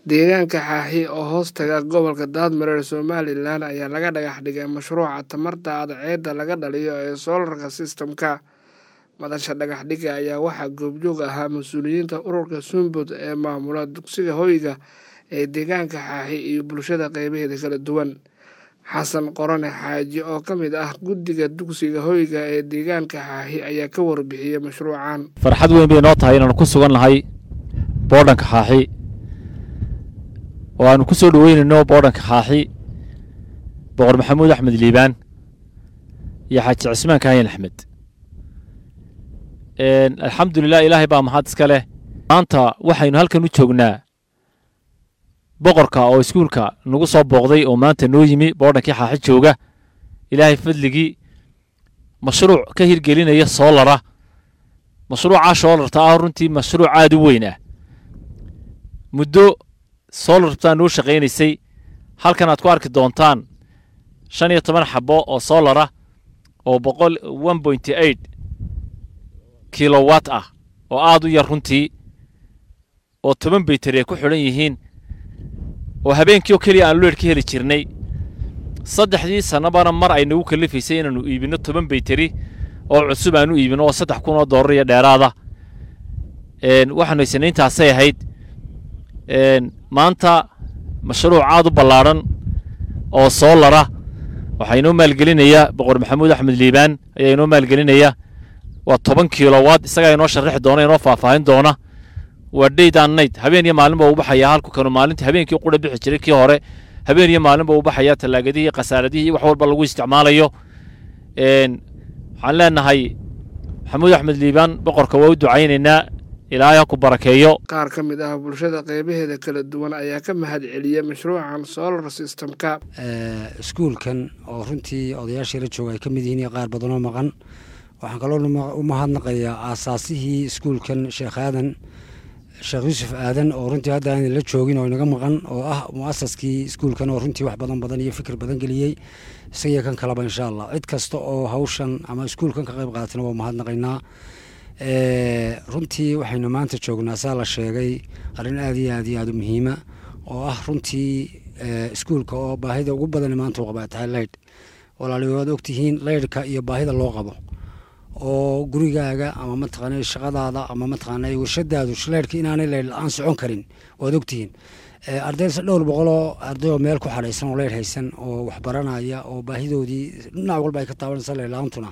Deegaanka Xaaxi oo hoos taga gobolka Daadmareer Somalilan ayaa laga dhagax dhigay mashruuca tamarta cadceedda laga dhaliyo ee solar system-ka. Madasha dhagax dhigga ayaa waxaa goobjoog ahaa mas'uuliyiinta ururka Sumud ee maamula dugsiga hoyga ee deegaanka Xaaxi iyo bulshada qeybaheeda kala duwan. Xasan Qorone Xaaji oo ka mid ah guddiga dugsiga hoyga ee deegaanka Xaaxi ayaa ka warbixiyey mashruucan. farxad weyn bay noo tahay inaanu ku sugan nahay boodhanka xaaxi oo aanu ku soo dhoweynayno boodhanka xaaxi boqor maxamuud axmed liibaan iyo xaaji cismaan kaahin axmed alxamdulilah ilaahay baa mahad iska leh maanta waxaynu halkan u joognaa boqorka oo iskuulka nagu soo booqday oo maanta noo yimi boodhankii xaaxi jooga ilaahay fadligii mashruuc ka hirgelinaya soolara mashruucaa soolarta ah runtii mashruuc aada u weyn ah muddo soolartaa noo shaqaynaysay halkan aad ku arki doontaan shan iyo toban xabo oo soolara oo boqol one pointy eight kilowatt ah oo aada u yar runtii oo toban baytari ay ku xidhan yihiin oo habeenkii oo keliya aan leedh ka heli jirnay saddexdii sannabana mar ay nagu kalifaysay inaannu iibinno toban baytari oo cusub aan u iibinno oo saddex kun oo dollar iyo dheeraada waxaanu haysanay intaasay ahayd maanta mashruuc aad u ballaadhan oo soolara waxaa inoo maalgelinaya boqor maxamuud axmed liibaan ayaa inoo maalgelinaya waa toban kilowatt isagaa inoo sharaxi doona inoo faahfaahin doona waa dayd an night habeen iyo maalin baa u baxayaa halku kanu maalinta habeenkii qura bixi jiray kii hore habeen iyo maalin baa u baxayaa tallaagadihii khasaaradihii wax walba lagu isticmaalayo waxaan leenahay maxamuud axmed liibaan boqorka waa u ducaynaynaa ilaahay ha ku barakeeyo qaar ka mid ah bulshada qeybaheeda kala duwan ayaa ka mahad celiyey mashruucan solar system-ka iskuulkan oo runtii odayaashii la jooga ay ka mid yihiin iyo qaar badanoo maqan waxaan kaloo u mahadnaqayaa aasaasihii iskuulkan sheekh aadan sheekh yuusuf aadan oo runtii hadda aan la joogin oo inaga maqan oo ah muasaskii iskuulkan oo runtii wax badan badan iyo fikir badan geliyey isagiyo kan kaleba insha allah cid kasta oo hawshan ama iskuulkan ka qayb qaadatana waa mahadnaqaynaa runtii waxaynu maanta joognaa saa la sheegay arrin aada iyo aad iyo aada u muhiima oo ah runtii iskuulka oo baahida ugu badan maanta u qabaa tahay leydh walaali waad ogtihiin leydhka iyo baahida loo qabo oo gurigaaga ama mataqaana shaqadaada ama mataqaana warshadaadu leydhka inaanay leydh la-aan socon karin waad ogtihiin ardayse dhowr boqoloo ardayoo meel ku xadhaysan oo leydh haysan oo waxbaranaya oo baahidoodii dhinac walba ay ka taabanaysa leydh la-aantuna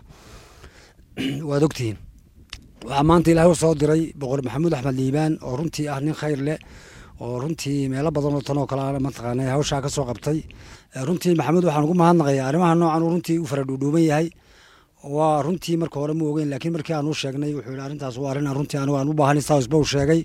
waad ogtihiin waxaa maanta ilaahay u soo diray boqor maxamuud axmed liibaan oo runtii ah nin khayr leh oo runtii meelo badan oo tan oo kale mataqaana hawshaa ka soo qabtay runtii maxamuud waxaan ugu mahadnaqayaa arrimaha noocan uu runtii u fara dhuudhuuban yahay waa runtii marka hore ma ogeyn laakiin markii aan u sheegnay wuxuu yidhi arrintaas waa arrin aan runtii anigu aan u baahan saasba uu sheegay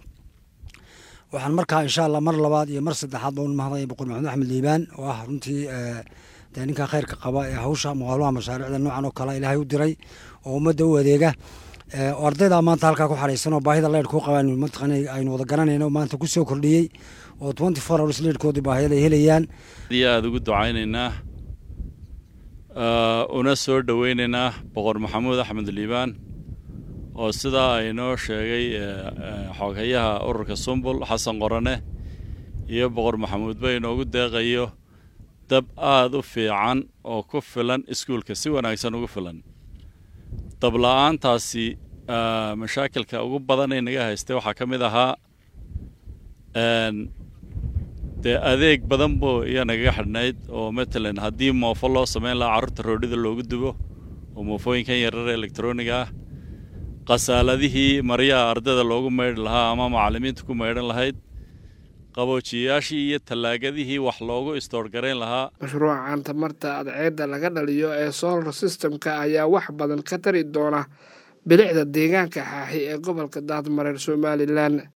waxaan markaa insha allah mar labaad iyo mar saddexaad baan u mahadnaqaya boqor maxamuud axmed liibaan oo ah runtii dee ninka khayrka qaba ee hawsha muqaaluha mashaariicda noocan oo kale ilaahay u diray oo ummadda u adeega oo ardayda maanta halkaa ku xadhaysan oo baahida leydhka u qabaan mataqaana aynu wada garanayno maanta ku soo kordhiyey oo twenty four hours leydhkoodii baahiyada ay helayaan iyo aada ugu ducaynaynaa una soo dhoweynaynaa boqor maxamuud axmed liibaan oo sidaa aynoo sheegay xoghayaha ururka sumbul xasan qorane iyo boqor maxamuudba inoogu deeqayo dab aada u fiican oo ku filan iskuulka si wanaagsan ugu filan dabla-aantaasi mashaakilka ugu badan ee naga haystay waxaa ka mid ahaa dee adeeg badan buu iyo nagaga xidhnayd oo matalan haddii moofo loo samayn lahaa carruurta roodhida loogu dubo oo moofooyinkan yarar elektroniga ah khasaaladihii maryaha ardayda loogu maydhi lahaa ama macallimiinta ku maydhan lahayd qaboojiyayaashii iyo tallaagadihii wax loogu istoorgarayn lahaa mashruucan tamarta cadceedda laga dhaliyo ee solar system-ka ayaa wax badan ka tari doona bilicda deegaanka xaaxi ee gobolka daadmareer somalilan